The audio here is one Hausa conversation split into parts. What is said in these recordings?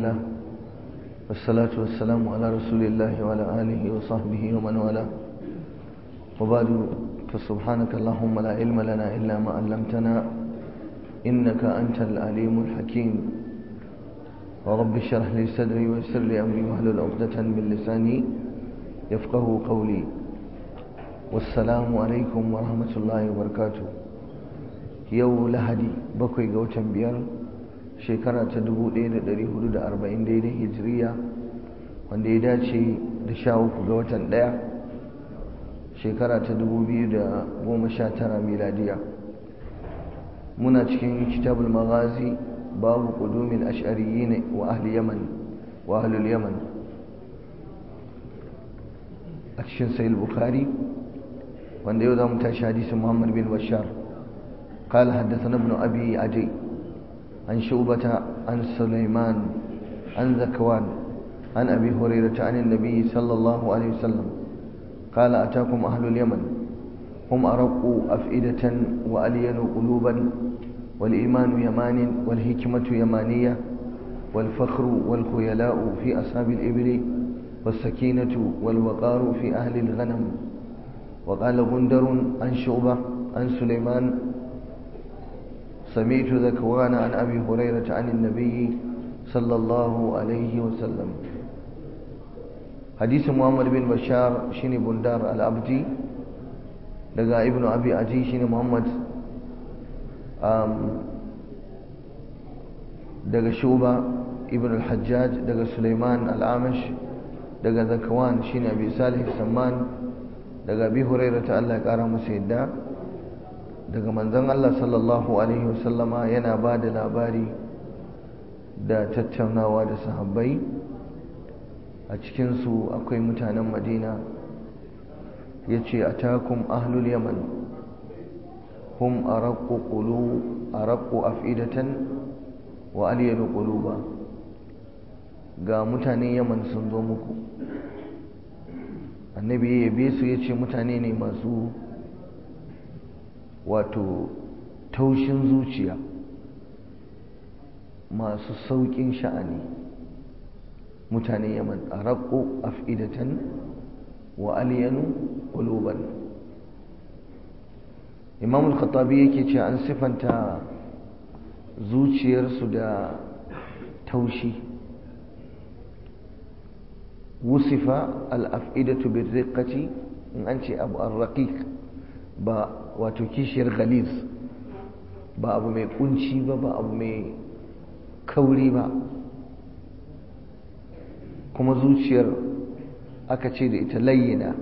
لله والصلاة والسلام على رسول الله وعلى آله وصحبه ومن والاه وبعد فسبحانك اللهم لا علم لنا إلا ما علمتنا إنك أنت العليم الحكيم ورب اشرح لي صدري ويسر لي أمري واحلل عقدة من لساني يفقه قولي والسلام عليكم ورحمة الله وبركاته yau lahadi bakwai ga watan biyar shekara ta 1440 daidai hijiriya wanda ya dace da sha uku ga watan daya shekara ta 2019 miladiya muna cikin kitabul maghazi babu qudumin ash'ariyyin wa ahli yaman wa ahlul yaman a cikin sahih bukhari wanda yau zamu tashi hadisin muhammad bin bashar قال حدثنا ابن أبي عدي عن شعبة عن سليمان عن ذكوان عن أبي هريرة عن النبي صلى الله عليه وسلم قال أتاكم أهل اليمن هم أرق أفئدة وألين قلوبا والإيمان يمان والحكمة يمانية والفخر والخيلاء في أصحاب الإبل والسكينة والوقار في أهل الغنم وقال غندر عن شعبة عن سليمان سمعت ذكوان عن أبي هريرة عن النبي صلى الله عليه وسلم حديث محمد بن بشار شيني بندار الأبدي لقى ابن أبي عدي شيني محمد daga shuba ibn al-hajjaj daga suleiman al-amash daga zakwan shine abi salih samman daga abi hurairah ta Allah ya kara masa yadda daga manzon Allah sallallahu Alaihi wasallama yana ba da labari da tattaunawa da sahabbai a cikinsu akwai mutanen madina ya ce a takun ahlul yaman hum a raƙo afidatan wa aliyalu ƙuluba ga mutanen yaman sun zo muku annabi ya yabe su ya ce mutane ne masu wato taushin zuciya masu sauƙin sha'ani mutane yaman a raƙo afidatan wa aliyanu ƙuluban imamul khattabi yake ce an sifanta zuciyarsu da taushi wusifa al-afidatu birriqati in an ce abu ar-raqiq ba wato kishiyar galiz ba abu mai kunci ba ba abu mai kauri ba kuma zuciyar aka ce da ita layyina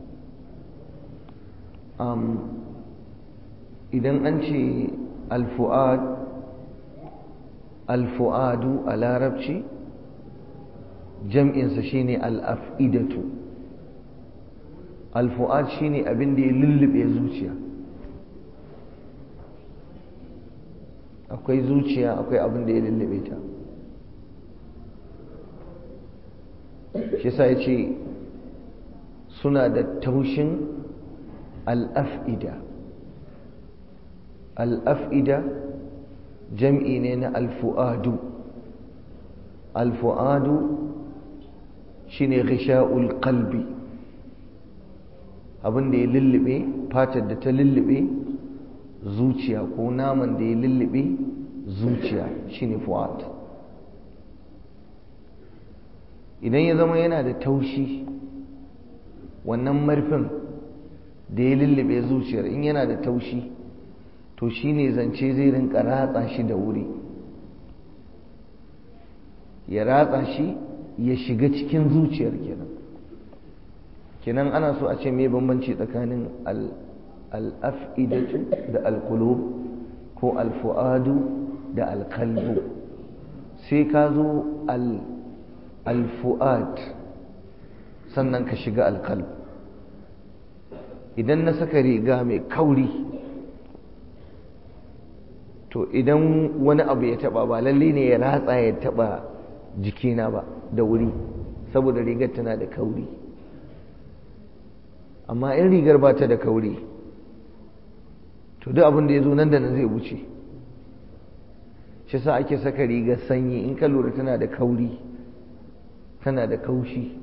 idan an ce alfu'ad alfu'adu a larabci jam'insa shine al'af'idatu alfu'ad shine abin da ya lullube zuciya akwai zuciya akwai abin da ya lullube ta shi sa ya ce suna da taushin al'af'ida al'af'ida jam'i ne na alfu'adu alfu'adu shine ghisha'ul qalbi abin da ya lullube fatar da ta lullube zuciya ko naman da ya lullube zuciya shine fu'ad idan ya zama yana da taushi wannan marfin da ya lullube zuciyar in yana da taushi to shine zance zai rinka ratsa shi da wuri ya ratsa shi ya shiga cikin zuciyar kenan kenan ana so a ce mai bambanci tsakanin al'af'idatu da alkulub ko alfu'adu da alkalbu sai ka zo alfu'ad sannan ka shiga alkalb idan na saka riga mai kauri to idan wani abu ya taba ba lalle ne ya ratsa ya taba jikina ba da wuri saboda rigar tana da kauri amma in rigar ba ta da kauri to duk abin da ya zo nan da nan zai wuce shi sa ake saka rigar sanyi in ka lura tana da kauri tana da kaushi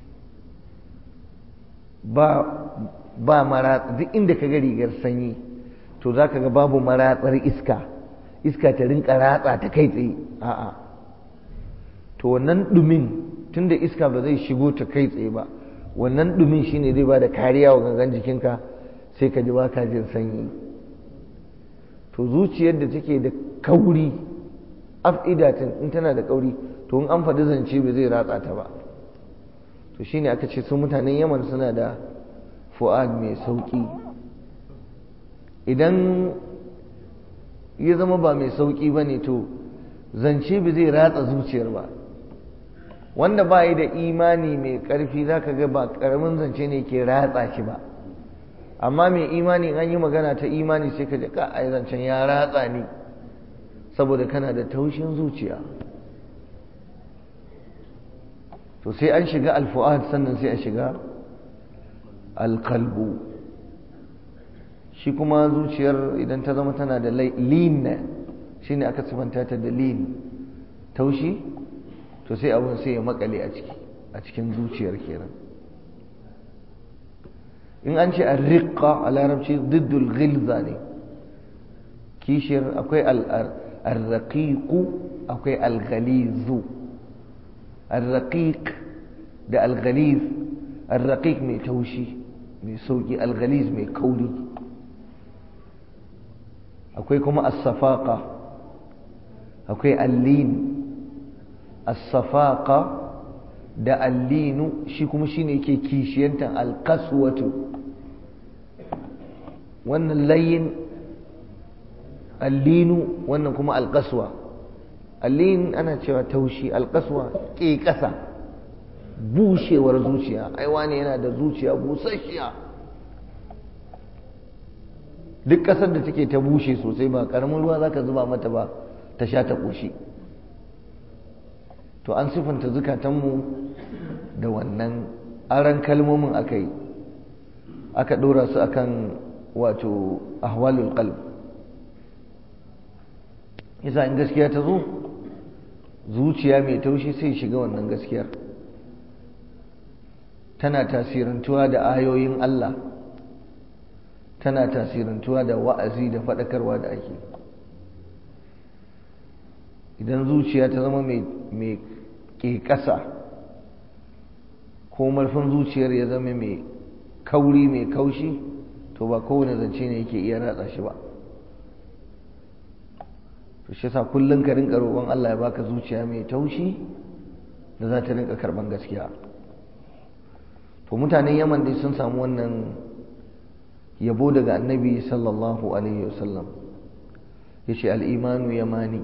ba ba maratsa duk inda ka ga rigar sanyi to za ka ga babu maratsar iska iska ta rinka ratsa ta kai tsaye a'a to wannan dumin tunda iska ba zai shigo ta kai tsaye ba wannan dumin shine zai ba da kariya wa gangan jikinka sai ka ji ba ka jin sanyi to zuciyar da take da kauri af'idatin in tana da kauri to in an faɗi zance ba zai ratsa ta ba to shine aka ce su mutanen yaman suna da fu'ad mai sauki idan ya zama ba mai sauki ba ne to zance ba zai ratsa zuciyar ba wanda ba yi da imani mai ƙarfi za ka ga ba ƙaramin zance ne ke ratsa shi ba amma mai imani an yi magana ta imani sai ka ji ka a zancen ya ratsa ni saboda kana da taushin zuciya to sai an shiga alfu'ad sannan sai a shiga alkalbu shi kuma zuciyar idan ta zama tana da lin shi ne aka sifanta ta da lin taushi to sai abin sai ya makale a ciki a cikin zuciyar kenan in an ce arriqa a larabci diddul ghilza ne kishiyar akwai arraqiqu akwai alghalizu arraqiq da alghaliz arraqiq mai taushi mai sauki alghaliz mai kauri akwai kuma as-safaqa akwai allin as-safaqa da allinu shi kuma shine yake kishiyantan alqaswatu wannan layin allinu wannan kuma alqaswa allin ana cewa taushi alqaswa ke kasa bushewar zuciya ai wani yana da zuciya busasshiya duk ƙasar da take ta bushe sosai ba ƙaramin ruwa za ka zuba mata ba ta sha ta ƙoshi to an siffanta zukatanmu da wannan aran kalmomin aka yi aka ɗora su akan wato ahwalul qalb yasa in gaskiya ta zo zuciya mai taushi sai shiga wannan gaskiyar tana tasirantuwa da ayoyin Allah tana tasirantuwa da wa'azi da faɗakarwa da ake idan zuciya ta zama mai ƙeƙasa ko marfin zuciyar ya zama mai kauri mai kaushi to ba kowane zance ne yake iya ratsa shi ba to shi sa kullum ka rinka roƙon Allah ya baka zuciya mai taushi da za ta rinka karɓan gaskiya to mutanen yaman dai sun samu wannan yabo daga annabi sallallahu alaihi wasallam ya ce al'imanu yamani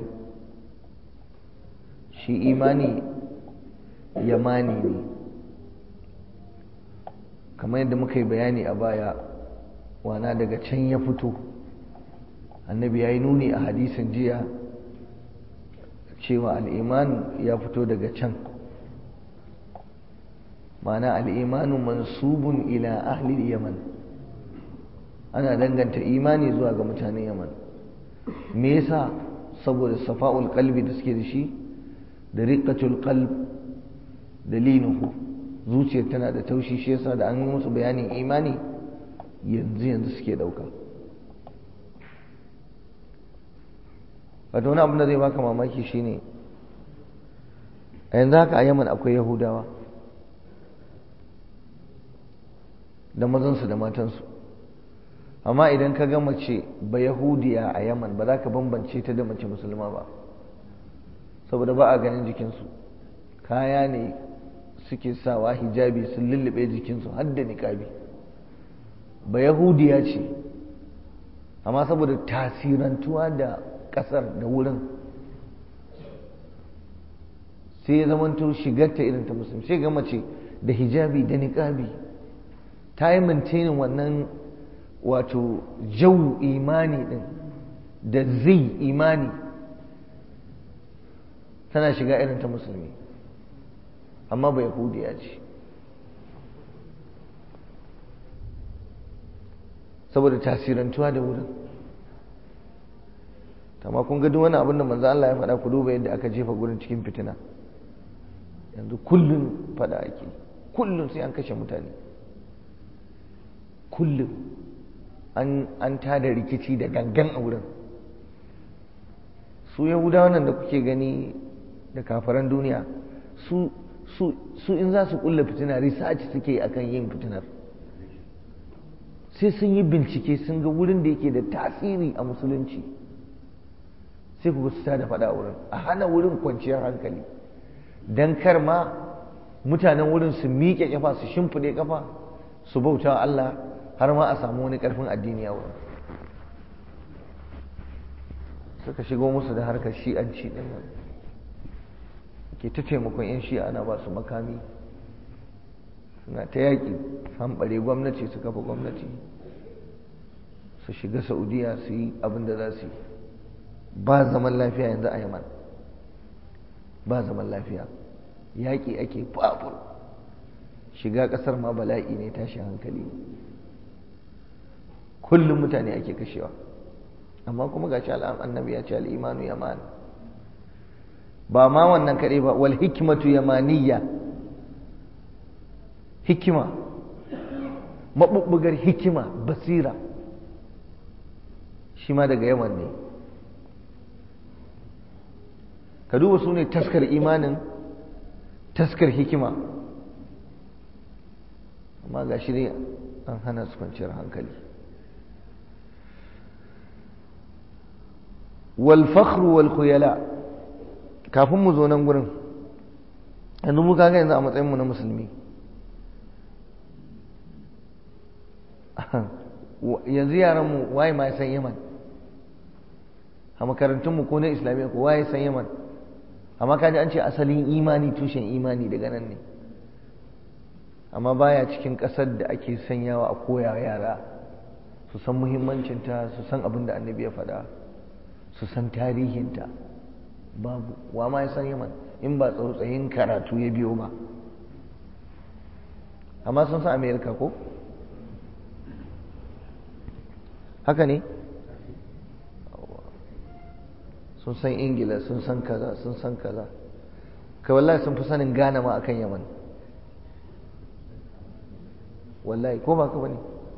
shi imani yamani ne kamar yadda muka yi bayani a baya wana daga can ya fito annabi ya yi nuni a hadisin jiya cewa al'iman ya fito daga can ma'ana al'imanu mansubun ila ahli yaman ana danganta imani zuwa ga mutanen yaman me yasa saboda safa'ul qalbi da suke da shi da riqatul qalb da linuhu zuciyar tana da taushi shi yasa da an yi musu bayanin imani yanzu yanzu suke dauka wato wani abin da zai baka mamaki shine a yanzu haka a yaman akwai yahudawa da mazansu da matansu amma idan ka ga mace ba yahudiya a yaman ba za ka bambance ta da mace musulma ba saboda ba a ganin jikinsu kaya ne suke sawa hijabi sun lullube jikinsu har da niƙabi ba yahudiya ce amma saboda tasirantuwa da ƙasar da wurin sai ya zamanto shigarta irin ta musulmi sai ga mace da hijabi da niƙabi ta yi mintanin wannan wato jau imani din da zai imani tana shiga irin ta musulmi amma ba yahudiya ce saboda tasirantuwa da wurin amma kun ga duk wani abin da manzo Allah ya faɗa ku duba yadda aka jefa gurin cikin fitina yanzu kullun faɗa ake kullun sai an kashe mutane kullum an an tada rikici da gangan a wurin su yahudawa nan da kuke gani da kafaran duniya su su su in za su kulla fitina research suke akan yin fitinar sai sun yi bincike sun ga wurin da yake da tasiri a musulunci sai ku su da faɗa wurin a hana wurin kwanciyar hankali don kar ma mutanen wurin su miƙe kafa su shimfiɗe kafa su bauta Allah har ma a samu wani ƙarfin addini a wurin suka shigo musu da harkar shi'anci ɗin nan ke ta taimakon 'yan shi'a ana ba su makami suna ta yaƙi hamɓare gwamnati su kafa gwamnati su shiga saudiya su yi abin da za su yi ba zaman lafiya yanzu a yaman ba zaman lafiya yaƙi ake fafur shiga ƙasar ma bala'i ne tashi hankali kullum mutane ake kashewa amma kuma ga shi annabi ya ce al'imanu yaman ba ma wannan kaɗai ba wal hikimatu yamaniyya hikima maɓuɓɓugar hikima basira shi ma daga yaman ne ka duba su ne taskar imanin taskar hikima amma ga shi ne an hana su kwanciyar hankali walfakhru wal khuyala kafin mu zo nan gurin yanzu mu kaga yanzu a matsayinmu na musulmi yanzu yaranmu waye ma ya san yaman a makarantunmu ko na islamiyya ko waye san yaman amma kaji an ce asalin imani tushen imani daga nan ne amma baya cikin ƙasar da ake sanyawa a koya yara su san muhimmancinta su san abin da annabi ya faɗa su san tarihinta babu wa ma ya san yaman in ba tsautsayin karatu ya biyo ba amma sun san amerika ko haka ne sun san ingila sun san kaza sun san kaza kai wallahi sun fi sanin gane ma akan yaman wallahi ko ba ka bane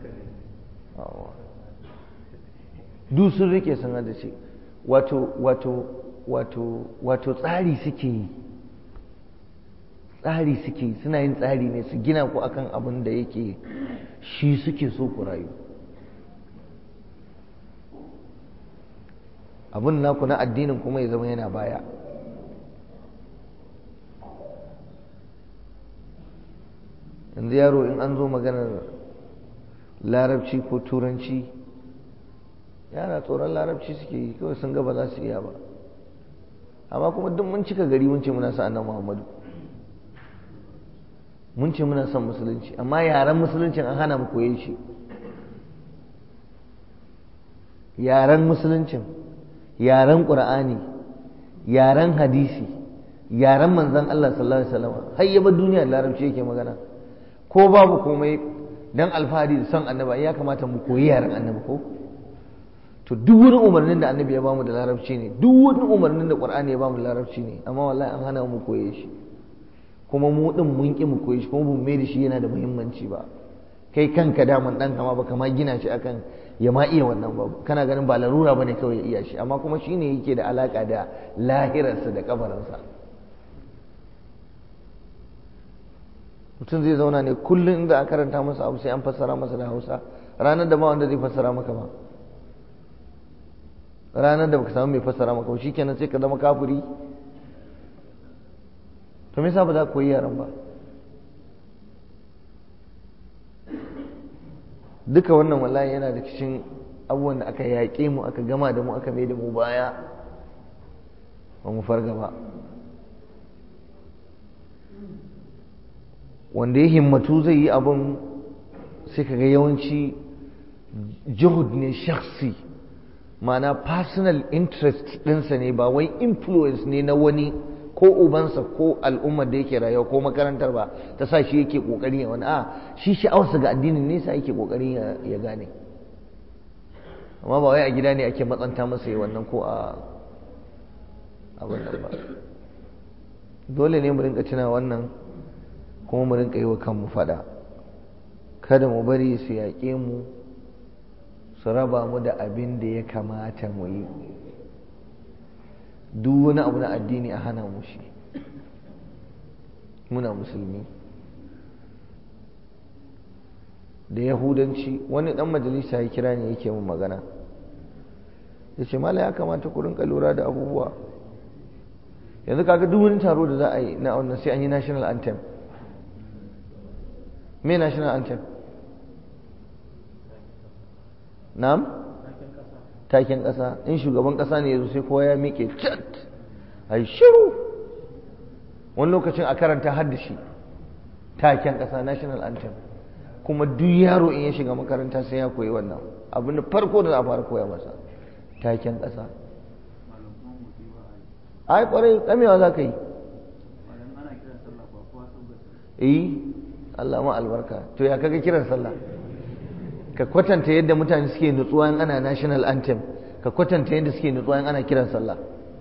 duk sun rike sun hada ce wato wato wato wato tsari suke yi tsari suke yi suna yin tsari ne su gina ku akan abin da yake shi suke so ku rayu abin naku na addinin kuma ya zama yana baya yanzu yaro in an zo maganar larabci ko turanci yana tsoron larabci suke yi kawai sun gaba za su iya ba amma kuma duk mun cika gari mun ce muna sa annan muhammadu mun ce muna son musulunci amma yaren musuluncin an hana mu koye shi yaren musuluncin yaren ƙur'ani yaren hadisi yaren manzan Allah sallallahu alaihi wasallam har yaba duniya larabci yake magana ko babu komai dan alfahari da son annabi ya kamata mu koyi yaren annabi ko to duk wani umarnin da annabi ya bamu da larabci ne duk wani umarnin da qur'ani ya bamu da larabci ne amma wallahi an hana mu koye shi kuma mu din mun ki mu koyi shi kuma mun mai da shi yana da muhimmanci ba kai kanka daman dan kama ba kama gina shi akan ya ma iya wannan ba kana ganin ba larura bane kawai ya iya shi amma kuma shine yake da alaka da lahirarsa da kabarinsa mutum zai zauna ne kullum inda a karanta masa abu sai an fassara masa da hausa ranar da ba wanda zai fassara maka ba ranar da baka samu mai fassara maka ba shikenan sai ka zama kafiri to me yasa ba za ka koyi yaran ba duka wannan wallahi yana da cikin abubuwan da aka yaƙe mu aka gama da mu aka mai da mu baya ba mu farga ba wanda ya himmatu zai yi abin sai kaga yawanci juhud ne shakhsi ma'ana personal interest ɗinsa ne ba wai influence ne na wani ko ubansa ko al'ummar da yake rayuwa ko makarantar ba ta sa shi yake kokarin ya wani a shi sha'awarsa ga addinin nesa yake kokarin ya gane amma ba wai a gida ne ake matsanta masa yi wannan ko a abin nan ba dole ne mu rinka tuna wannan kuma mu rinka yi wa kanmu fada kada mu bari su yaƙe mu su raba mu da abin da ya kamata mu yi duk wani abu na addini a hana mu shi muna musulmi da yahudanci wani dan majalisa ya kira ne yake mun magana ya ce mala ya kamata ku rinka lura da abubuwa yanzu kaga duk wani taro da za a yi na wannan sai an yi national anthem me national anthem na'am taken ƙasa in shugaban ƙasa ne yanzu sai kowa ya miƙe cat a yi shiru wani lokacin a karanta haddashi taken ƙasa national anthem kuma duk yaro in ya shiga makaranta sai ya koyi wannan abin da farko da za a fara koya masa taken ƙasa ai kwarai kamewa za ka yi eh Allah ma albarka to ya kaga kiran sallah ka kwatanta yadda mutane suke nutsuwa in ana national anthem ka kwatanta yadda suke nutsuwa in ana kiran sallah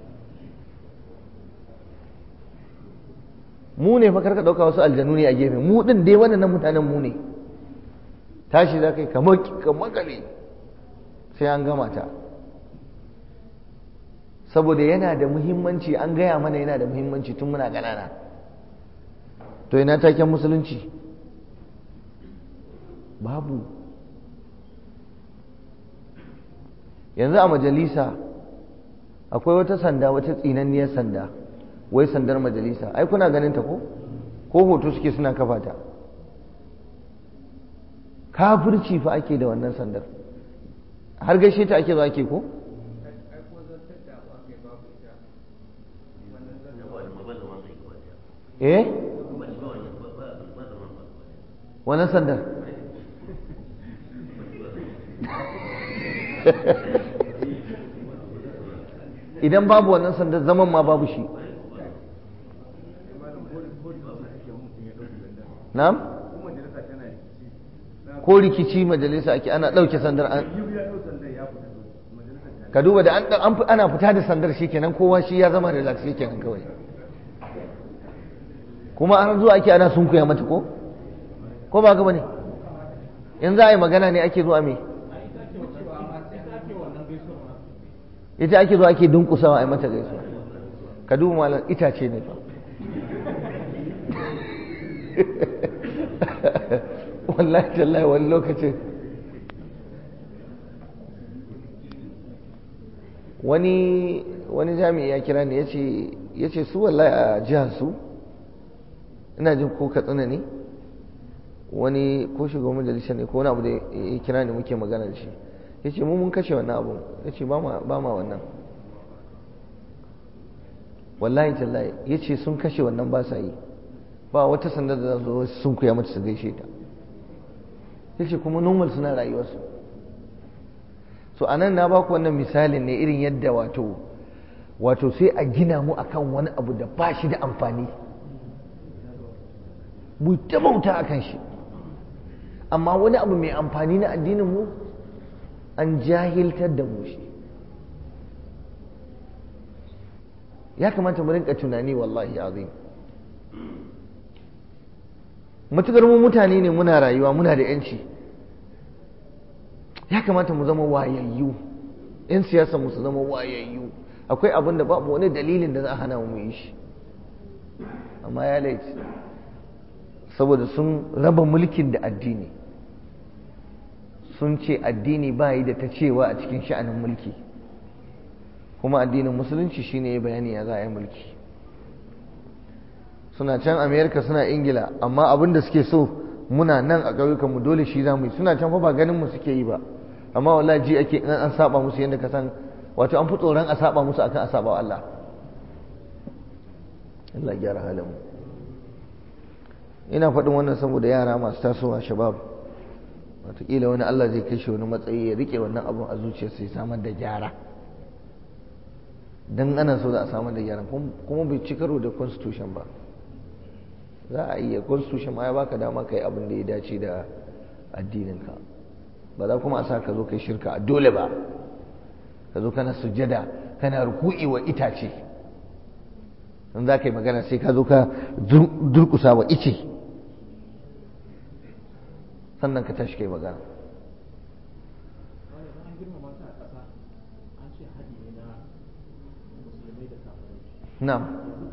mu ne fa karka dauka wasu aljanu ne a gefe mu din dai wannan mutanen mu ne tashi za ka yi kamar makale sai an gama ta saboda yana da muhimmanci an gaya mana yana da muhimmanci tun muna ƙanana to ina taken musulunci babu yanzu a majalisa akwai wata sanda wata tsinanniyar sanda wai sandar majalisa ai kuna ganin ta ko ko hoto suke suna kafa ta kafirci fa ake da wannan sandar har gaishe ta ake zo ake ko eh wannan sandar idan babu wannan sandar zaman ma babu shi na'am ko rikici majalisa ake ana ɗauke sandar an ka duba da ana fita da sandar shi kenan kowa shi ya zama relax shi kenan kawai kuma an zuwa ake ana sunkuya mata ko ko ba gaba ne in za a yi magana ne ake zuwa me ita ake zuwa ake dunkusawa a yi mata gaisuwa ka duba malam itace ne fa wallahi tallahi wani lokacin wani wani jami'i ya kira ne ya ce su wallahi a jihar su ina jin ko katsina ne wani ko shugaban majalisa ne ko wani abu da ya kira ne muke magana da shi ya ce mu mun kashe wannan abu ya ce ba ma wannan wallahi tallahi ya ce sun kashe wannan ba sa yi ba wata sandar da za su sun kuya mata su gaishe ta ya ce kuma normal suna rayuwarsu so a nan na ba ku wannan misalin ne irin yadda wato wato sai a gina mu akan wani abu da ba shi da amfani mu ta bauta akan shi amma wani abu mai amfani na addinin mu an jahiltar da mu shi ya kamata mu rinka tunani wallahi azim matukar mu mutane ne muna rayuwa muna da yanci ya kamata mu zama wayayyu yan siyasa mu su zama wayayyu akwai abin da babu wani dalilin da za a hana mu yi shi amma ya laifi saboda sun raba mulkin da addini sun ce addini ba yi da ta cewa a cikin sha'anin mulki kuma addinin musulunci shine ya bayani ya za a yi mulki suna can amerika suna ingila amma abin da suke so muna nan a ƙauyukanmu dole shi za mu yi suna can fa ba ganin mu suke yi ba amma wallahi ji ake in an saba musu yadda ka san wato an fi tsoron a saba musu akan a saba wa Allah Allah gyara halin mu ina faɗin wannan saboda yara masu tasowa shabab wataƙila wani Allah zai kai shi wani matsayi ya rike wannan abun a zuciyarsa ya samar da gyara dan ana so da a samar da gyara kuma bai ci karo da constitution ba za a iya constitution ma ya baka dama kai abin da ya dace da addininka ba za kuma a sa ka zo kai shirka a dole ba ka zo kana sujjada kana ruku'i wa itace in za ka yi magana sai ka zo ka durkusa wa ice sannan ka tashi kai magana na'am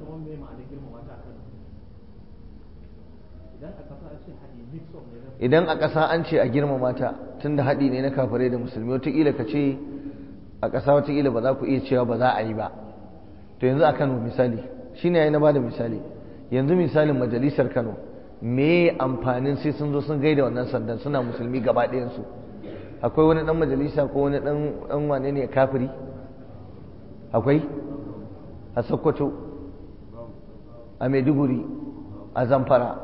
idan a ƙasa an ce a girmama ta tun da haɗi ne na kafirai da musulmi wataƙila ka ce a ƙasa wataƙila ba za ku iya cewa ba za a yi ba to yanzu a kano misali shi ne na ba da misali yanzu misalin majalisar kano me amfanin sai sun zo sun gaida wannan sandan suna musulmi gaba ɗayansu akwai wani ɗan majalisa ko wani ɗan wane ne kafiri akwai a sokoto a maiduguri a zamfara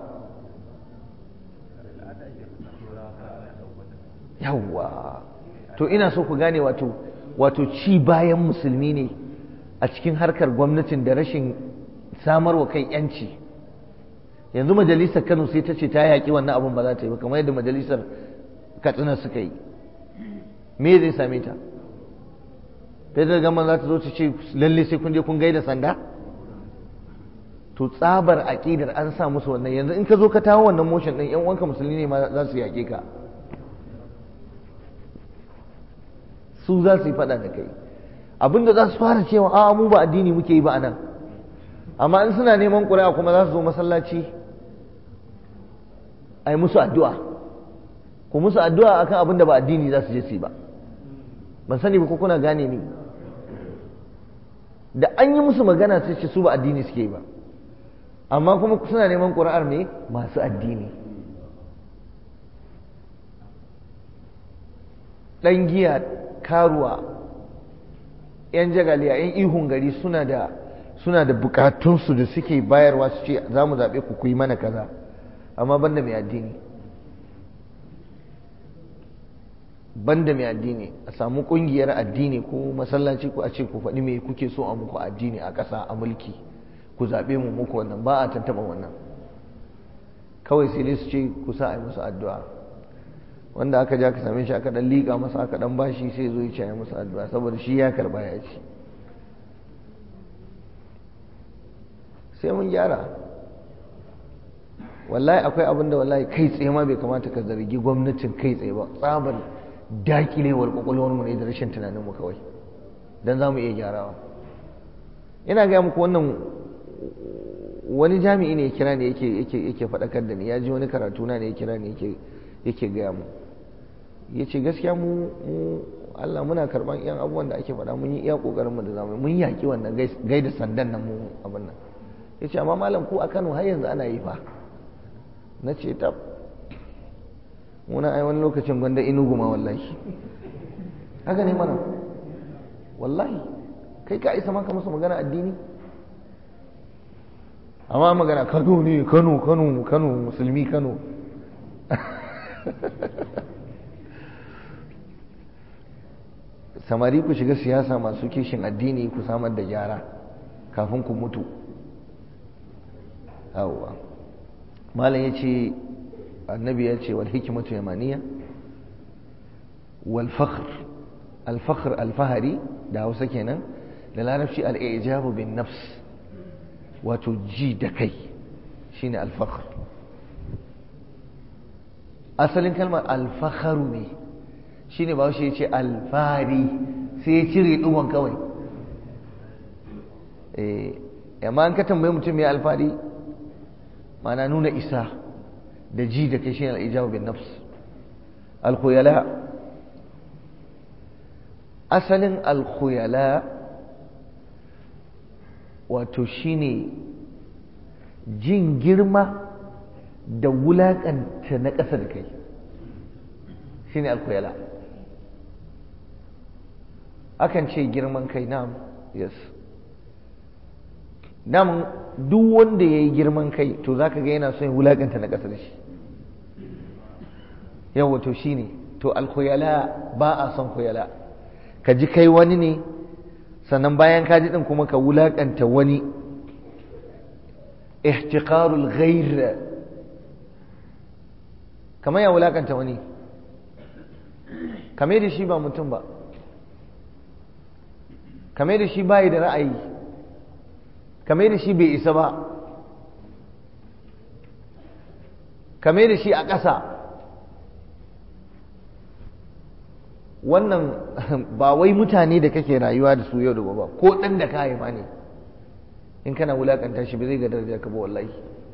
yawwa to ina so ku gane wato wato ci bayan musulmi ne a cikin harkar gwamnatin da rashin samarwa kai yanci yanzu majalisar kano sai ta ce ta yaƙi wannan abin ba za ta yi ba kamar yadda majalisar katsina suka yi me zai same ta federal gama za ta zo ta ce lalle sai kun je kun gaida sanda to tsabar aƙidar an sa musu wannan yanzu in ka zo ka tawo wannan motion ɗin yan uwanka musulmi ne ma za su yaƙe ka su za su yi faɗa da kai abinda za su fara cewa a mu ba addini muke yi ba a nan amma in suna neman ƙuri'a kuma za su zo masallaci a yi musu addu'a ku musu addu'a akan abin da ba addini za su je su yi ba ban sani ba ko kuna gane ni da an yi musu magana sai ce su ba addini suke yi ba amma kuma suna neman ƙuri'ar me masu addini ɗan giya karuwa 'yan jagaliya 'yan ihun gari suna da suna da bukatunsu da suke bayarwa su ce za mu zaɓe ku ku yi mana kaza amma banda mai addini banda mai addini a samu ƙungiyar addini ko masallaci ko a ce ku faɗi me kuke so a muku addini a ƙasa a mulki ku zaɓe mu muku wannan ba a tantama wannan kawai sai dai su ce ku sa a yi musu addu'a wanda aka ja ka same shi aka ɗan liƙa masa aka ɗan bashi sai zo ya ce a yi musu addu'a saboda shi ya karɓa ya ci sai mun gyara wallahi akwai abin da wallahi kai tsaye ma bai kamata ka zargi gwamnatin kai tsaye ba tsabar dakilewar kwakwalwarmu ne da rashin tunaninmu kawai don za mu iya gyarawa ina gaya muku wannan wani jami'i ne ya kira ne yake faɗakar da ni ya ji wani karatu na ne ya kira ne yake gaya mu ya ce gaskiya mu Allah muna karɓar yan abubuwan da ake faɗa mun yi iya ƙoƙarinmu da zamu mun yaƙi wannan gaida sandan nan mu abin nan ya ce amma malam ku a Kano har yanzu ana yi fa na ce tab muna ai wani lokacin gwanda inugu ma wallahi haka ne mana wallahi kai ka isa maka musu magana addini amma magana kano ne kano kano kano musulmi kano samari ku shiga siyasa masu kishin addini ku samar da gyara kafin ku mutu yawwa malam ya ce annabi ya ce wal hikimatu yamaniya wal fakhr al fakhr al fahari da hausa kenan da larabci al ijabu bin nafs wato ji da kai shine al fakhr asalin kalmar al fakharu ne shine ba shi ya ce al fahari sai ya cire dugon kawai eh amma an ka tambayi mutum ya alfahari ma'ana nuna isa da ji da kai shine al-ijabu bin nafs al-khuyala asalin al-khuyala wato shine jin girma da wulakanta na ƙasa da kai shine al-khuyala akan ce girman kai na'am yes namun duk wanda ya yi girman kai to za ka ga yana son wulaƙanta na ƙasa da shi yawa to shi ne to alkhuyala ba a son khuyala ka ji kai wani ne sannan bayan ka ji ɗin kuma ka wulaƙanta wani ihtiqarul ghair kamar ya wulaƙanta wani kame da shi ba mutum ba kame da shi bayi da ra'ayi kame da shi bai isa ba kame da shi a ƙasa wannan ba wai mutane da kake rayuwa da su yau da gobe ko ɗan da ka haifa ne in kana wulakanta shi ba zai ga daraja ka ba wallahi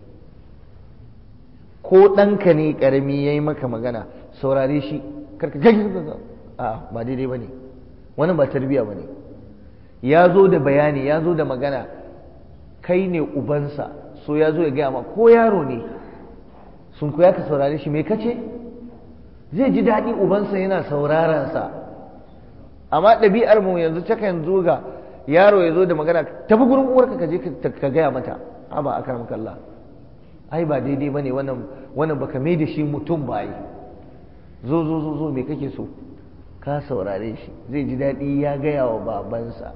ko ɗanka ne ƙarami ya yi maka magana saurare shi karka gaji a ba daidai ba ne wani ba tarbiya ba ne ya zo da bayani ya zo da magana kai ne ubansa so ya zo ya gaya ma ko yaro ne sun koya ka saurare shi mai kace zai ji daɗi ubansa yana saurarensa amma ɗabi'ar mu yanzu takan zo ga yaro ya zo da magana tafi gurin uwarka ka je ka gaya mata a ba a karamka Allah ai ba daidai ba ne wannan baka mai da shi mutum ba yi zo zo zo zo me kake so ka saurare shi zai ji daɗi ya gaya wa babansa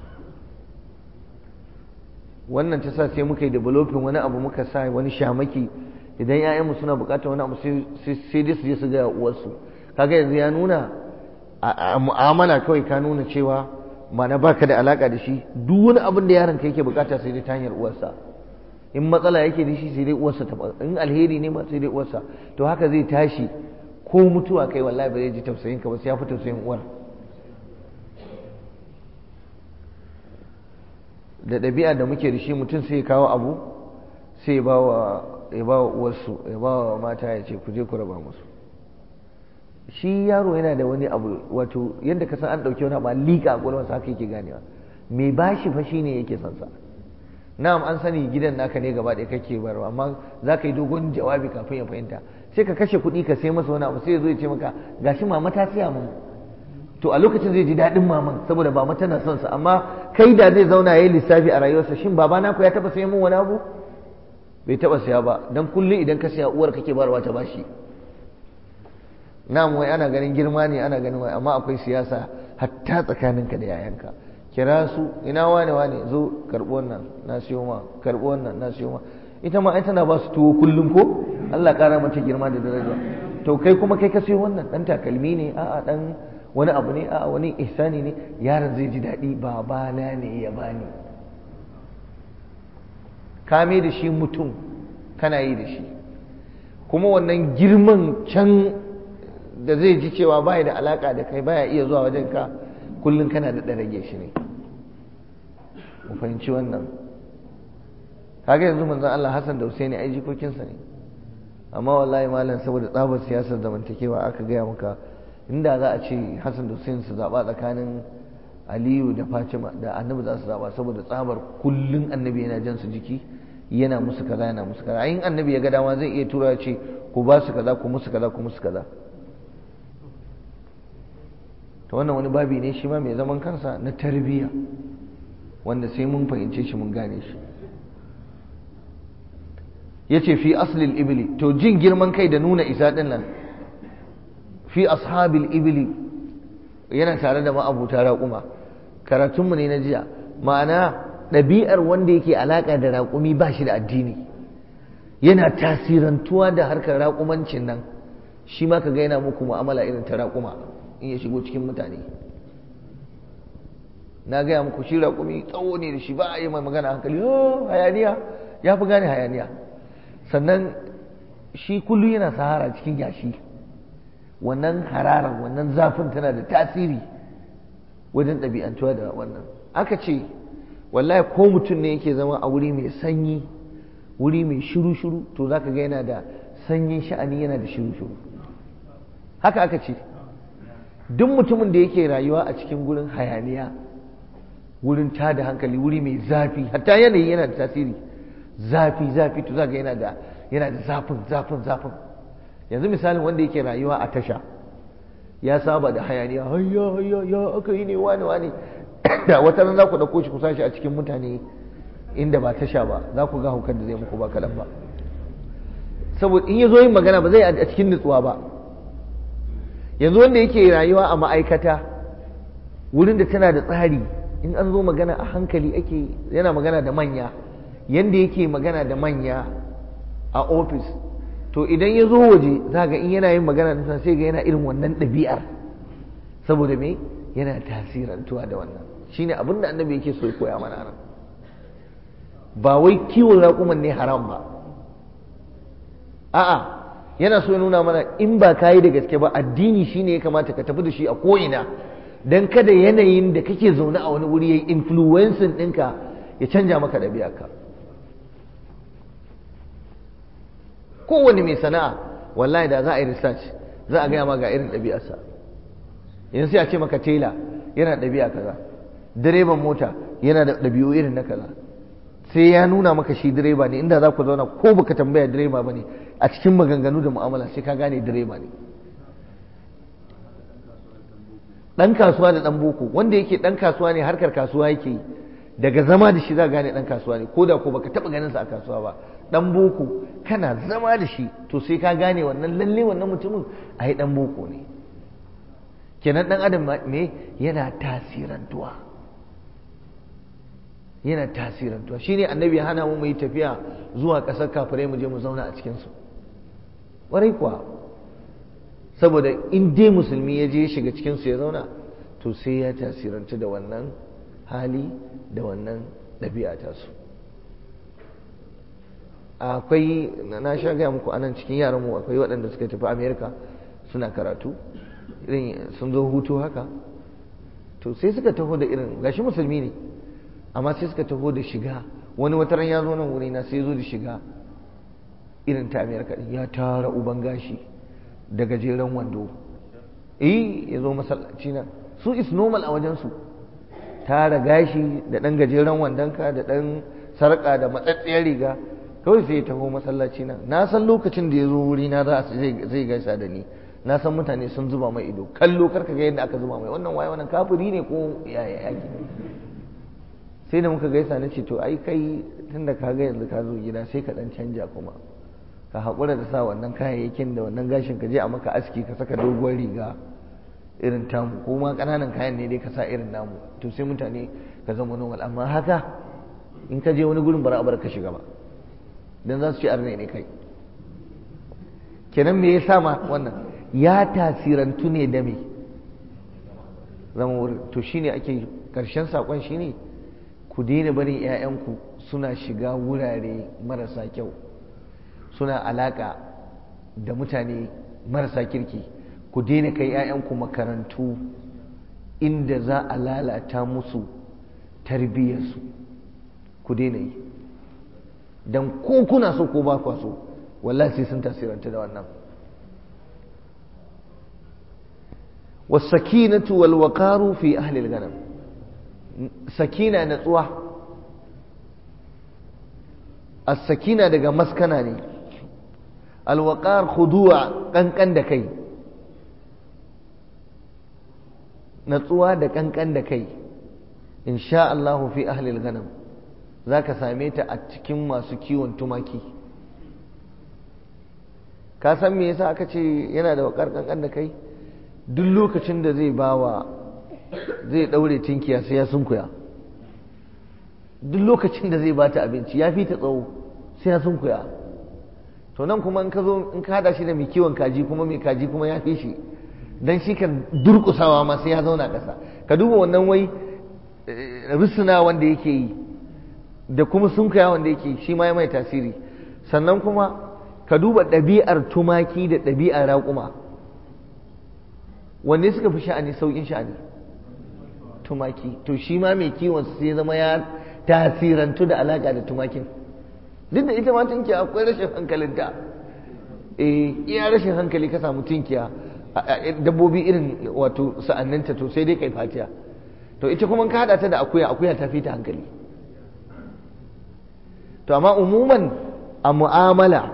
wannan ta sa sai muka yi developing wani abu muka sa wani shamaki idan 'ya'yanmu suna bukatar wani abu sai dai su je su gaya uwarsu kaga yanzu ya nuna a mu'amala kawai ka nuna cewa mana baka da alaka da shi duk wani abin da yaron ka yake bukata sai dai ta hanyar uwarsa in matsala yake da shi sai dai uwarsa ta in alheri ne ma sai dai uwarsa to haka zai tashi ko mutuwa kai wallahi ba zai ji tausayin ka ba sai ya fi tausayin uwar da ɗabi'a da muke da shi mutum sai ya kawo abu sai ya ba wa ya ba wa uwarsu ya ba wa mata ya ce ku je ku raba musu shi yaro yana da wani abu wato yadda ka san an ɗauki wani abu liƙa a ƙwaƙwalwarsa haka yake ganewa mai bashi fa shine yake son sa na'am an sani gidan naka ne gaba ɗaya kake barwa amma za ka yi dogon jawabi kafin ya fahimta sai ka kashe kuɗi ka sai masa wani abu sai ya zo ya ce maka gashi mama ta siya mun to a lokacin zai ji daɗin maman saboda mama tana son sa amma kai da zai zauna ya yi lissafi a rayuwarsa shin babana ku ya taɓa sayan mun wani abu bai taɓa siya ba don kullum idan ka siya uwar kake barwa ta bashi na'am wai ana ganin girma ne ana ganin wai amma akwai siyasa hatta tsakaninka da yayanka kira su ina wane wane zo karɓi wannan na siyo ma karɓi wannan na siyo ma ita ma ai tana ba su tuwo kullum ko Allah ƙara mata girma da daraja to kai kuma kai ka siyo wannan dan takalmi ne a'a dan wani abu ne a'a wani ihsani ne yaron zai ji daɗi babana ne ya bani kame da shi mutum kana yi da shi kuma wannan girman can da zai ji cewa baya da alaka da kai baya iya zuwa wajen ka kullum kana da rage shi ne mu fahimci wannan kaga yanzu manzon Allah Hassan da Husaini ai jikokinsa ne amma wallahi malam saboda tsabar siyasar zamantakewa aka gaya maka inda za a ce Hassan da Husaini su zaba tsakanin Aliyu da Fatima da Annabi za su zaba saboda tsabar kullun Annabi yana jan su jiki yana musu kaza yana musu kaza ayin Annabi ya ga dama zai iya tura ce ku ba su kaza ku musu kaza ku musu kaza to wannan wani babi ne shi ma mai zaman kansa na tarbiyya wanda sai mun fahimce shi mun gane shi yace fi aslil ibli to jin girman kai da nuna isa din nan fi ashabil ibli yana tare da ma'abuta raƙuma karatunmu ne na jiya ma'ana ɗabi'ar wanda yake alaƙa da raƙumi ba shi da addini yana tasirantuwa da harkar raƙumancin nan shi ma ka ga yana muku mu'amala irin ta raƙuma in ya shigo cikin mutane na gaya muku shi raƙumi tsawo ne da shi ba a yi mai magana hankali hayaniya ya fi gane hayaniya sannan shi kullum yana sahara cikin yashi wannan hararar wannan zafin tana da tasiri wajen ɗabi'antuwa da wannan aka ce wallahi ko mutum ne yake zama a wuri mai sanyi wuri mai shiru-shiru to za ka ga yana da sanyin sha'ani yana da shiru-shiru haka aka ce duk mutumin da yake rayuwa a cikin gurin hayaniya wurin tada hankali wuri mai zafi hatta yanayi yana da tasiri zafi zafi to zaka yana da yana da zafin zafin zafin yanzu misalin wanda yake rayuwa a tasha ya saba da hayaniya hayya hayya ya aka yi ne wani wani da wata ran za ku dauko shi ku sashi a cikin mutane inda ba tasha ba za ku ga hukar da zai muku ba kaɗan ba saboda in ya zo yin magana ba zai a cikin nutsuwa ba yanzu wanda yake rayuwa a ma'aikata wurin da tana da tsari in an zo magana a hankali ake yana magana da manya yanda yake magana da manya a ofis to idan ya zo waje za ga in yana yin magana da sai ga yana irin wannan ɗabi'ar saboda me yana tasirantuwa da wannan shine abin da annabi yake so ya koya mana nan ba wai kiwon raƙuman ne haram ba a'a yana so ya nuna mana in ba ka yi da gaske ba addini shine ya kamata ka tafi da shi a ko'ina don kada yanayin da kake zaune a wani wuri ya yi influencing ɗinka ya canja maka ɗabi'arka kowane mai sana'a wallahi da za a yi research za a gaya ma ga irin ɗabi'arsa yanzu sai a ce maka tela yana ɗabi'a kaza direban mota yana da ɗabi'u irin na kaza sai ya nuna maka shi direba ne inda za ku zauna ko baka tambaya direba ba ne a cikin maganganu da mu'amala sai ka gane direba ne ɗan kasuwa da ɗan boko wanda yake ɗan kasuwa ne harkar kasuwa yake yi daga zama da shi za gane ɗan kasuwa ne ko da ko baka taɓa ganin sa a kasuwa ba ɗan boko kana zama da shi to sai ka gane wannan lalle wannan mutumin a yi ɗan boko ne kenan ɗan adam me yana tasirantuwa yana tasirantuwa shine annabi ya hana mu mu yi tafiya zuwa ƙasar kafirai mu je mu zauna a cikinsu ƙwarai kuwa saboda in dai musulmi ya je shiga cikinsu ya zauna to sai ya tasirantu da wannan hali da wannan ɗabi'a tasu akwai na sha gaya muku anan cikin yaran mu akwai waɗanda suka tafi amerika suna karatu irin sun zo hutu haka to sai suka taho da irin gashi musulmi ne amma sai suka taho da shiga wani wataran ya zo nan wuri na sai zo da shiga irin ta amerika ya tara uban gashi da gajeren wando eh ya zo masallaci nan su is normal a wajensu tara gashi da ɗan gajeren wandonka da ɗan sarƙa da matsatsiyar riga kawai sai ya taho masallaci nan na san lokacin da ya zo wuri na zai gaisa da ni na san mutane sun zuba mai ido kallo karka ga yadda aka zuba mai wannan waye wannan kafiri ne ko yaya yaki sai da muka gaisa na ce to ai kai tunda ka ga yanzu ka zo gida sai ka dan canja kuma ka haƙura da sa wannan kayayyakin da wannan gashin ka je a maka aski ka saka doguwar riga irin tamu ko ma ƙananan kayan ne dai ka sa irin namu to sai mutane ka zama normal amma haka in ka je wani gurin bara bar ka shiga ba dan za su ci arne ne kai kenan me yasa ma wannan ya tasirantu ne da me zama wurin to shine ake karshen sakon shine ku daina barin 'ya'yanku suna shiga wurare marasa kyau suna alaka da mutane marasa kirki ku daina kai 'ya'yanku makarantu inda za a lalata musu tarbiyyarsu ku daina yi don ko kuna so ko ba kwa so wallahi sai sun tasiranta da wannan wasakinatu wal waqaru fi ahli al-ghanam sakina natsuwa as-sakina daga maskana ne al-waqar khudu'a kankan da kai natsuwa da kankan da kai insha Allah fi ahli al-ghanam zaka same ta a cikin masu kiwon tumaki ka san me yasa aka ce yana da wakar kankan da kai duk lokacin da zai bawa zai daure tinkiya sai ya sunkuya duk lokacin da zai bata abinci ya fi ta tsawo sai ya sunkuya to nan kuma in ka zo in ka hada shi da mai kiwon kaji kuma mai kaji kuma ya fi shi dan shi kan durkusawa ma sai ya zauna ƙasa ka duba wannan wai rusuna wanda yake yi da kuma sunkuya wanda yake shi ma ya mai tasiri sannan kuma ka duba ɗabi'ar tumaki da ɗabi'ar raƙuma wanne suka fi sha'ani sauƙin sha'ani tumaki to shi ma mai kiwon sai zama ya tasirantu da alaƙa da tumakin duk da ita ma tunkiya akwai rashin hankalinta eh iya rashin hankali ka samu tunkiya dabbobi irin wato sa'anninta to sai dai kai fatiya to ita kuma ka haɗa ta da akuya akuya ta fi ta hankali to amma umuman a mu'amala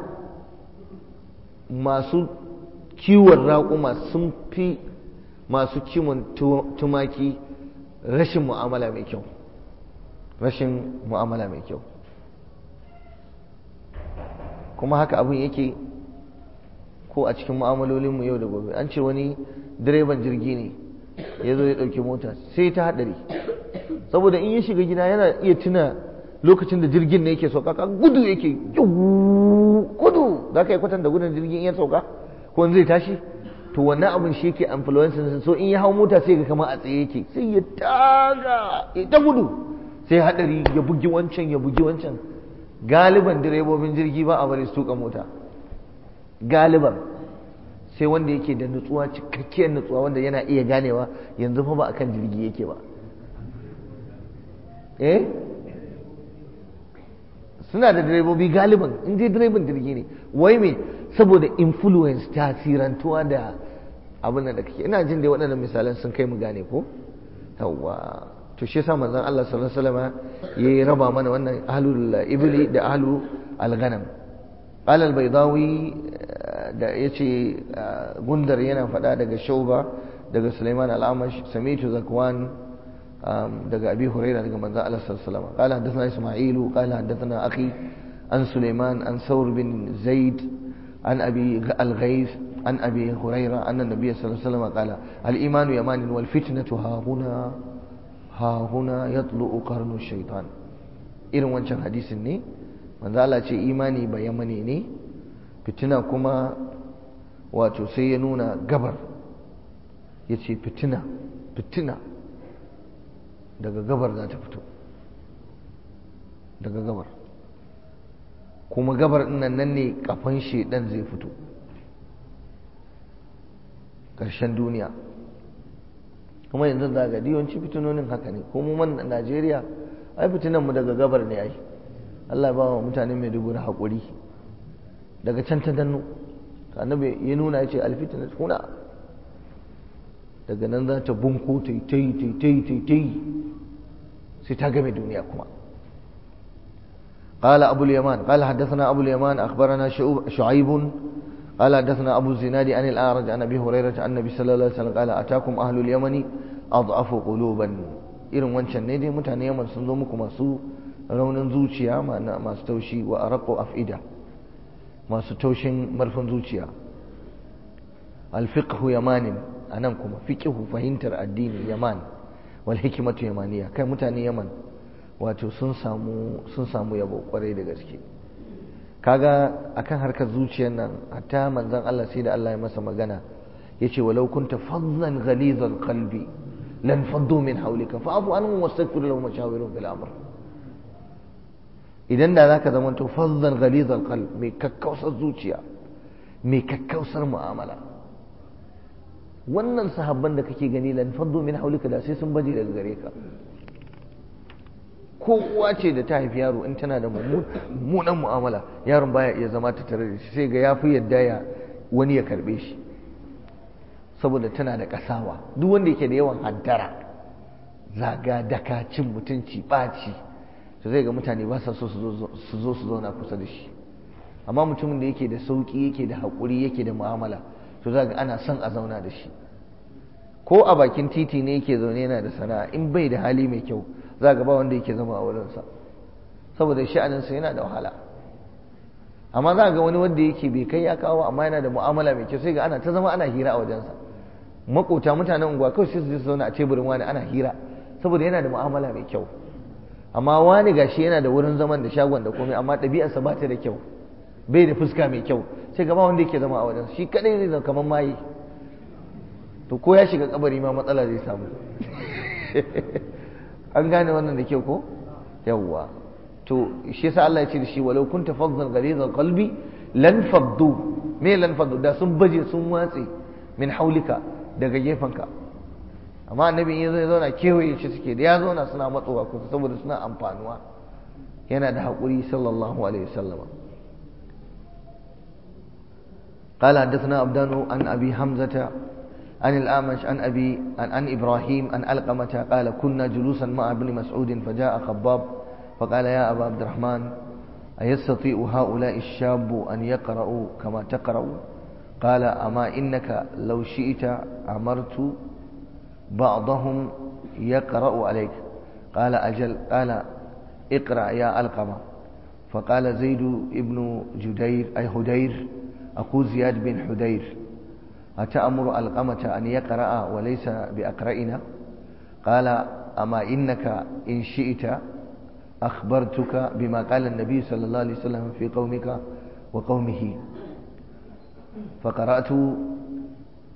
masu kiwon raƙuma sun fi masu kiwon tumaki rashin mu'amala mai kyau rashin mu'amala mai kyau kuma haka abin yake ko a cikin mu'amalolinmu yau da gobe an ce wani direban jirgi ne ya zo ya ɗauki mota sai ta haɗari saboda in ya shiga gida yana iya tuna lokacin da jirgin ne yake sauka ka gudu yake gudu za ka yi kwatanta gudun jirgin ya sauka ko zai tashi to wannan abin shi yake influencing so in ya hau mota sai ga kamar a tsaye yake sai ya taga ya ta gudu sai hadari ya bugi wancan ya bugi wancan galiban direbobin jirgi ba a bari su tuka mota galiban sai wanda yake da nutsuwa cikakkiyar nutsuwa wanda yana iya ganewa yanzu fa ba akan jirgi yake ba eh suna da direbobi galiban in dai direban jirgi ne wai me saboda influence tasirantuwa da abin da kake ina jin dai waɗannan misalan sun kai mu gane ko yawwa to shi yasa manzon Allah sallallahu alaihi wasallam yayi raba mana wannan ahlul ibli da ahlu al-ghanam qala al-baydawi da yace gundar yana faɗa daga shauba daga Sulaiman al-Amash sami'tu zakwan daga Abi Hurairah daga manzon Allah sallallahu alaihi wasallam qala hadathana Isma'ilu qala hadathana akhi an Sulaiman an Thawr bin Zaid عن أبي الغيث عن أبي هريرة أن النبي صلى الله عليه وسلم قال الإيمان يمان والفتنة ها هنا ها هنا يطلع قرن الشيطان irin wancan hadisin ne manzo Allah ce imani ba yamani ne fitina kuma wato sai ya nuna gabar ya ce fitina fitina daga gabar za ta fito daga gabar kuma gabar nan nan ne kafan shedan zai fito ƙarshen duniya kuma yanzu za ga yawanci fitinonin haka ne kuma man Najeriya ai fitinan mu daga gabar ne ai Allah ba wa mutane mai dubu haƙuri daga can ta danno annabi ya nuna ya ce alfitina kuna daga nan za ta bunko ta yi ta yi ta yi ta yi ta yi sai ta game duniya kuma قال أبو اليمان قال حدثنا أبو اليمان أخبرنا شعيب قال حدثنا أبو الزناد عن الأعرج عن أبي هريرة عن النبي صلى الله عليه وسلم قال أتاكم أهل اليمن أضعف قلوبا irin wancan ne dai mutane yaman sun zo muku masu raunin zuciya masu taushi wa araqu afida masu taushin marfin zuciya alfiqhu yamanin anan kuma fiqhu fahimtar addini yaman wal hikmatu yamaniya kai mutane yaman wato sun samu sun samu yabo kwarai da gaske kaga akan harkar zuciyar nan hatta manzon Allah sai da Allah ya masa magana yace walau kunta fadlan ghalizal qalbi lan faddu min hawlika fa'fu anhum wastaghfir lahum washawirhum bil amr idan da zaka zama to fadlan ghalizal qalb mai kakkausar zuciya mai kakkausar mu'amala wannan sahabban da kake gani lan faddu min hawlika da sai sun baje daga gare ka kowa ce da ta haifi yaro in tana da mummunan mu'amala yaron baya iya zama ta tare da shi sai ga ya fi yadda ya wani ya karbe shi saboda tana da kasawa duk wanda yake da yawan hantara zaga daka cin mutunci ɓaci to zai ga mutane ba sa so su zo su zauna kusa da shi amma mutumin da yake da sauƙi yake da haƙuri yake da mu'amala to za ga ana son a zauna da shi ko a bakin titi ne yake zaune yana da sana'a in bai da hali mai kyau za ga ba wanda yake zama a wurinsa saboda sha'aninsa yana da wahala amma za ga wani wanda yake bai kai ya kawo amma yana da mu'amala mai kyau sai ga ana ta zama ana hira a wajensa makota mutanen unguwa kawai sai su je su zauna a teburin wani ana hira saboda yana da mu'amala mai kyau amma wani gashi yana da wurin zaman da shagon da komai amma ɗabi'arsa ba ta da kyau bai da fuska mai kyau sai ga ba wanda yake zama a wajensa shi kadai zai zama kamar maye to ko ya shiga kabari ma matsala zai samu an gane wannan da kyau ko yawwa to shi yasa Allah ya ce da shi walau kunta faddan ghalizal qalbi lan faddu me lan faddu da sun baje sun watse min haulika daga gefanka amma annabi in zai zauna kewaye shi suke da ya zauna suna matsowa kusa saboda suna amfanuwa yana da haƙuri sallallahu alaihi wasallam قال حدثنا عبدان عن أبي حمزة عن الأعمش عن أبي عن, عن إبراهيم عن ألقمة قال كنا جلوسا مع ابن مسعود فجاء خباب فقال يا أبا عبد الرحمن أيستطيع هؤلاء الشاب أن يقرأوا كما تقرأ قال أما إنك لو شئت أمرت بعضهم يقرأ عليك قال أجل قال اقرأ يا ألقمة فقال زيد ابن جدير أي هدير أخو زياد بن حدير أتأمر القمة أن يقرأ وليس بأقرئنا قال أما إنك إن شئت أخبرتك بما قال النبي صلى الله عليه وسلم في قومك وقومه فقرأت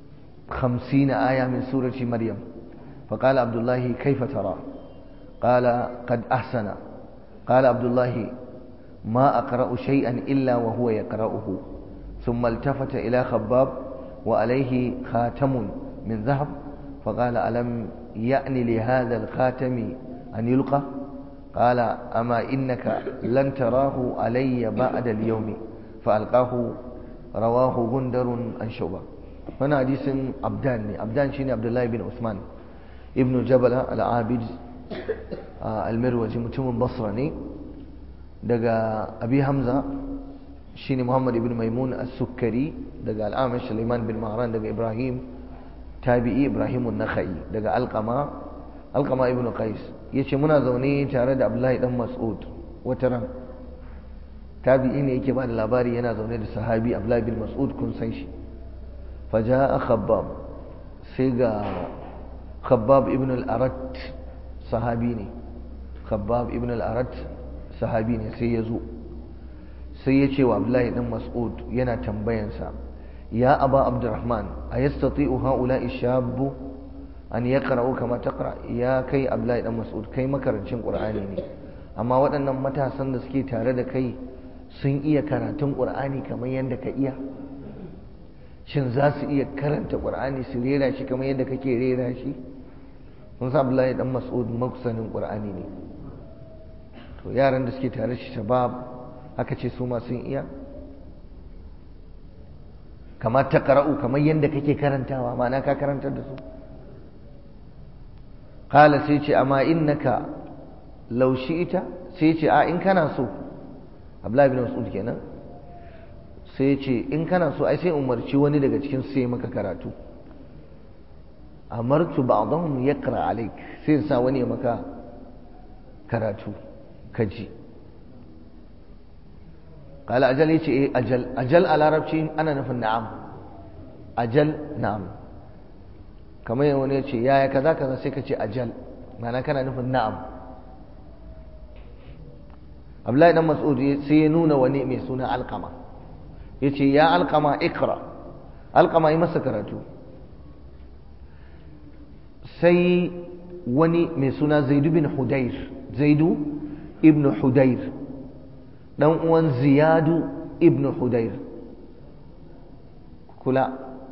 خمسين آية من سورة مريم فقال عبد الله كيف ترى قال قد أحسن قال عبد الله ما أقرأ شيئا إلا وهو يقرأه ثم التفت إلى خباب وعليه خاتم من ذهب فقال ألم يأن لهذا الخاتم أن يلقى قال أما إنك لن تراه علي بعد اليوم فألقاه رواه غندر عن شعبة هنا حديث عبدان عبدان شيني عبد الله بن عثمان ابن جبل العابد المروزي متم بصرة daga abi hamza shine muhammad ibn maimun as-sukkari daga al-amash sulaiman bin mahran daga ibrahim tabi'i ibrahim an-nakhai daga alqama alqama ibn qais yace muna zaune tare da abdullahi dan mas'ud wata ran tabi'i ne yake bada labari yana zaune da sahabi abdullahi bin mas'ud kun san shi faja'a khabbab sai ga khabbab ibn al-arat sahabi ne khabbab ibn al-arat sahabi ne sai ya zo sai ya ce wa abdullahi dan mas'ud yana tambayansa ya aba abdurrahman a yastati'u haula'i shabbu an yaqra'u kama taqra ya kai abdullahi dan mas'ud kai makarancin qur'ani ne amma waɗannan matasan da suke tare da kai sun iya karatun qur'ani kamar yadda ka iya shin za su iya karanta qur'ani su rera shi kamar yadda kake rera shi kun sa abdullahi dan mas'ud makusanin qur'ani ne to yaran da suke tare shi shabab aka ce su ma sun iya kamar ta qara'u kamar yadda kake karantawa ma'ana ka karantar da su qala sai ce amma innaka law ita sai ce a in kana so Abdullahi bin Mas'ud kenan sai ce in kana so ai sai umarci wani daga cikin su sai maka karatu amartu ba'dahum yaqra alayk sai sa wani maka karatu kaji قال أجل يتي إيه أجل أجل على ربشي أنا نفن نعم أجل نعم كما يقول يتي يا كذا كذا سيكتي أجل معنى كان نفن نعم Abdullahi dan Mas'ud sai ya nuna wani mai suna Alqama yace ya Alqama ikra Alqama yi masa karatu sai wani mai suna Zaid bin Hudayr Zaidu ibn Hudayr dan uwan Ziyadu ibn Hudayr kula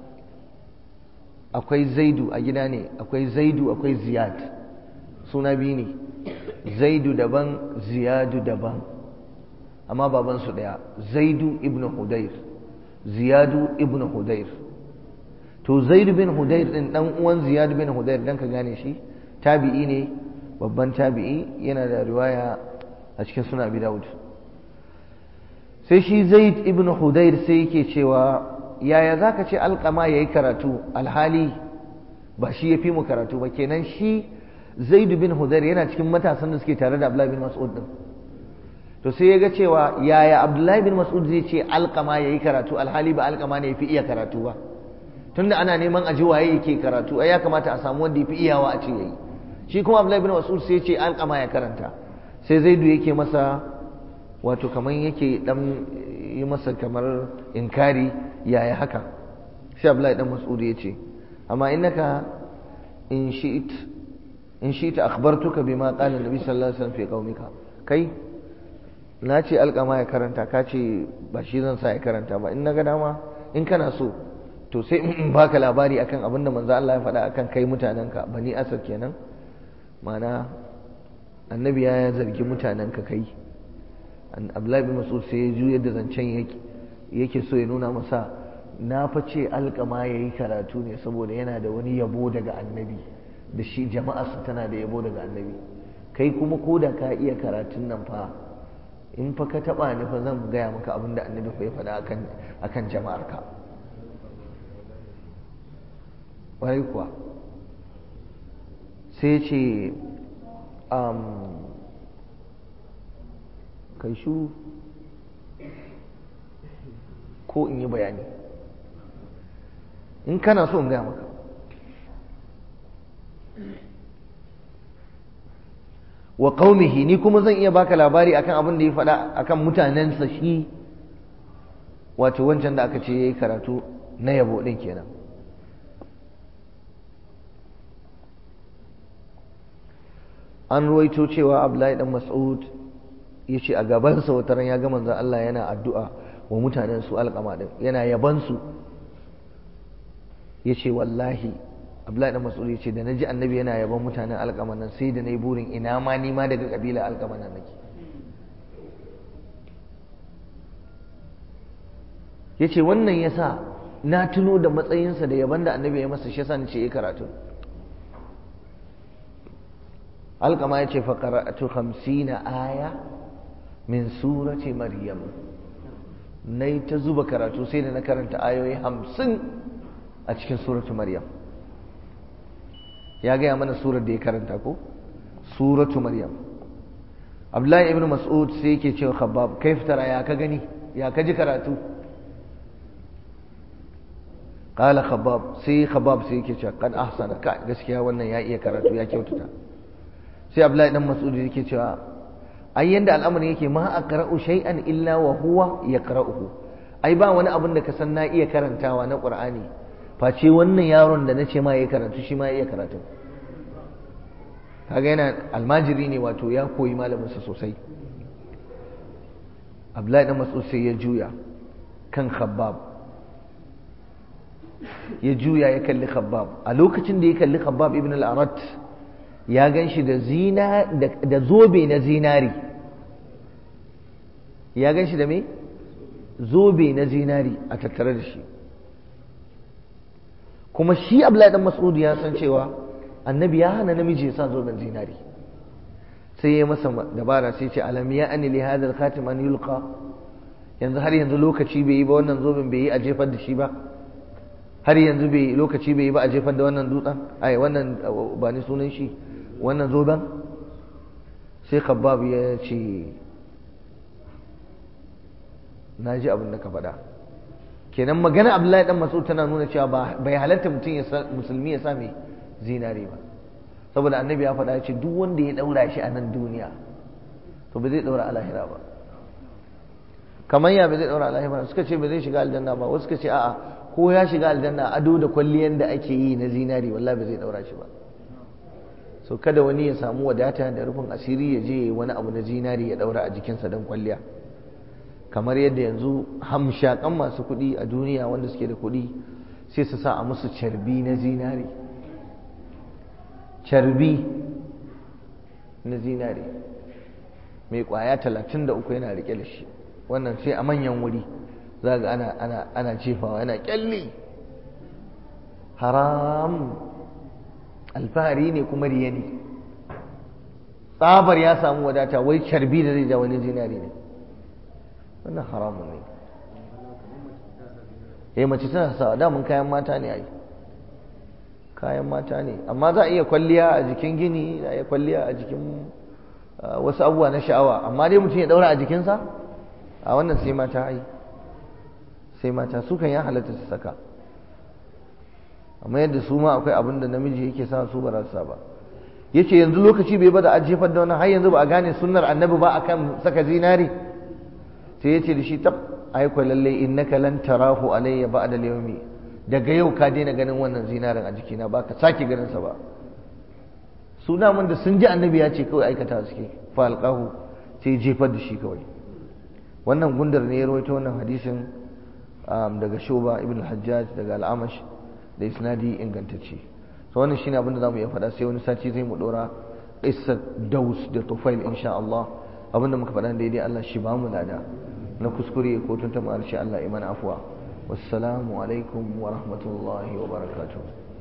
akwai Zaidu a gida ne akwai Zaidu akwai Ziyad suna biyu ne Zaidu daban Ziyadu daban amma baban su daya Zaidu ibn Hudayr Ziyadu ibn Hudayr to Zaidu bin Hudayr din dan uwan Ziyadu bin Hudayr dan ka gane shi tabi'i ne babban tabi'i yana da riwaya a cikin suna Abi Dawud sai shi zaid ibn hudayr sai yake cewa yaya zaka ce alqama yayi karatu alhali ba shi yafi mu karatu ba kenan shi zaid bin hudayr yana cikin matasan da suke tare da abdullahi bin mas'ud din to sai ya ga cewa yaya abdullahi bin mas'ud zai ce alqama yayi karatu alhali ba alqama ne yafi iya karatu ba tunda ana neman aji waye yake karatu ai ya kamata a samu wanda yafi iyawa a ce yayi shi kuma abdullahi bin mas'ud sai ya ce alqama ya karanta sai zaidu yake masa wato kamar yake dan yi masa kamar inkari yaya haka sai Abdullahi dan Mas'ud ya ce amma innaka in shi'it in shi'ta akhbartuka bima qala Nabi sallallahu alaihi wasallam fi qaumika kai na ce alƙama ya karanta ka ce ba shi zan sa ya karanta ba in na ga dama in kana so to sai in baka labari akan abin da manzo Allah ya faɗa akan kai mutanenka bani asad kenan ma'ana annabi ya zargi mutanenka kai abdullahi bin mas'ud sai ya juyar da zancen yake so ya nuna masa na fa ce alƙama ya yi karatu ne saboda yana da wani yabo daga annabi da shi jama'arsa tana da yabo daga annabi kai kuma ko da ka iya karatun nan fa in fa ka taɓa ni fa zan gaya maka abin da annabi fa ya faɗa akan akan jama'arka wai kuwa sai ce kai shu ko in yi bayani in kana so in gaya maka wa qaumihi ni kuma zan iya baka labari akan abin da ya faɗa akan mutanensa shi wato wancan da aka ce yayi karatu na yabo din kenan an ruwaito cewa abdullahi dan mas'ud ya ce a gabansa wata ran ya ga manzon Allah yana addu'a wa mutanen su alƙama din yana yaban su ya ce wallahi abdullahi dan mas'ud ya ce da naji annabi yana yaban mutanen alƙama nan sai da nayi burin ina ma ni ma daga kabila alƙama nan nake ya ce wannan ya sa na tuno da matsayinsa da yaban da annabi ya masa shi yasa ni ce ya karatu alƙama ya ce faƙara'atu hamsina aya min surati maryam na yi ta zuba karatu sai da na karanta ayoyi hamsin a cikin suratu maryam ya gaya mana surar da ya karanta ko suratu maryam abdullahi ibn mas'ud sai yake cewa khabbab kai fitara ya ka gani ya ka ji karatu qala khabbab sai khabbab sai yake cewa kan ahsana ka gaskiya wannan ya iya karatu ya kyautata sai abdullahi dan mas'ud yake cewa ai yanda al'amarin yake ma aqra'u shay'an illa wa huwa yaqra'uhu ai ba wani abin da ka san na iya karantawa na qur'ani face wannan yaron da nace ma yayi karatu shi ma ya iya karatu kaga yana almajiri ne wato ya koyi malamin sa sosai abdullahi dan mas'ud sai ya juya kan khabbab ya juya ya kalli khabbab a lokacin da ya kalli khabbab ibn al-arat ya gan shi da zobe na zinari ya gan shi da me zobe na zinari a tattare da shi kuma shi abdullahi dan mas'ud ya san cewa annabi ya hana namiji ya sa zoben zinari sai ya masa dabara sai ce alam ya ani li hadha al-khatim an yulqa yanzu har yanzu lokaci bai yi ba wannan zoben bai yi a jefar da shi ba har yanzu bai lokaci bai yi ba a jefar da wannan dutsen ai wannan ba ni sunan shi wannan zoben sai khabbab ya ce na ji abin da ka faɗa kenan magana abdullahi dan mas'ud tana nuna cewa bai halatta mutum ya musulmi ya sa mai zinare ba saboda annabi ya faɗa ya ce duk wanda ya ɗaura shi a nan duniya to ba zai ɗaura a lahira ba kamar ya bai zai ɗaura a lahira ba suka ce ba zai shiga aljanna ba wasu suka ce a'a ko ya shiga aljanna ado da kwalliyan da ake yi na zinari wallahi ba zai ɗaura shi ba so kada wani ya samu wadata da rufin asiri ya je wani abu na zinari ya ɗaura a jikinsa don kwalliya kamar yadda yanzu hamshakan masu kuɗi a duniya wanda suke da kuɗi sai su sa a musu carbi na zinari carbi na zinari mai kwaya talatin da uku yana rike da shi wannan sai a manyan wuri za ga ana, ana, ana jefawa yana kyalli haram alfahari ne kuma riya ne tsabar ya samu wadata wai carbi da zai ja wani zinari ne wannan haramun ne eh mace tana sa damun kayan mata ne ai kayan mata ne amma za a iya kwalliya a jikin gini za a iya kwalliya a jikin wasu abubuwa na sha'awa amma dai mutum ya daura a jikinsa a wannan sai mata ai sai mata su kan ya halatta su saka amma yadda su ma akwai abin da namiji yake sa su ba sa ba yace yanzu lokaci bai bada a jefar da wannan har yanzu ba a gane sunnar annabi ba akan saka zinari sai yace da shi tab ai ko lalle innaka lan tarahu alayya ba'da al-yawmi daga yau ka daina ganin wannan zinarin a jikina ba ka sake ganin sa ba su mun da sun ji annabi ya ce kawai aikata suke fa alqahu sai jefar da shi kawai wannan gundar ne ya rawaito wannan hadisin daga Shuba ibn al-Hajjaj daga al-Amash da isnadi ingantacce so wannan shine abin da zamu iya faɗa sai wani sati zai mu dora qissat Daus da Tufail insha Allah abin da muka faɗa daidai Allah shi ba mu lada na kuskure ko tuntuma arshe Allah iman afwa wassalamu alaikum wa rahmatullahi wa barakatuh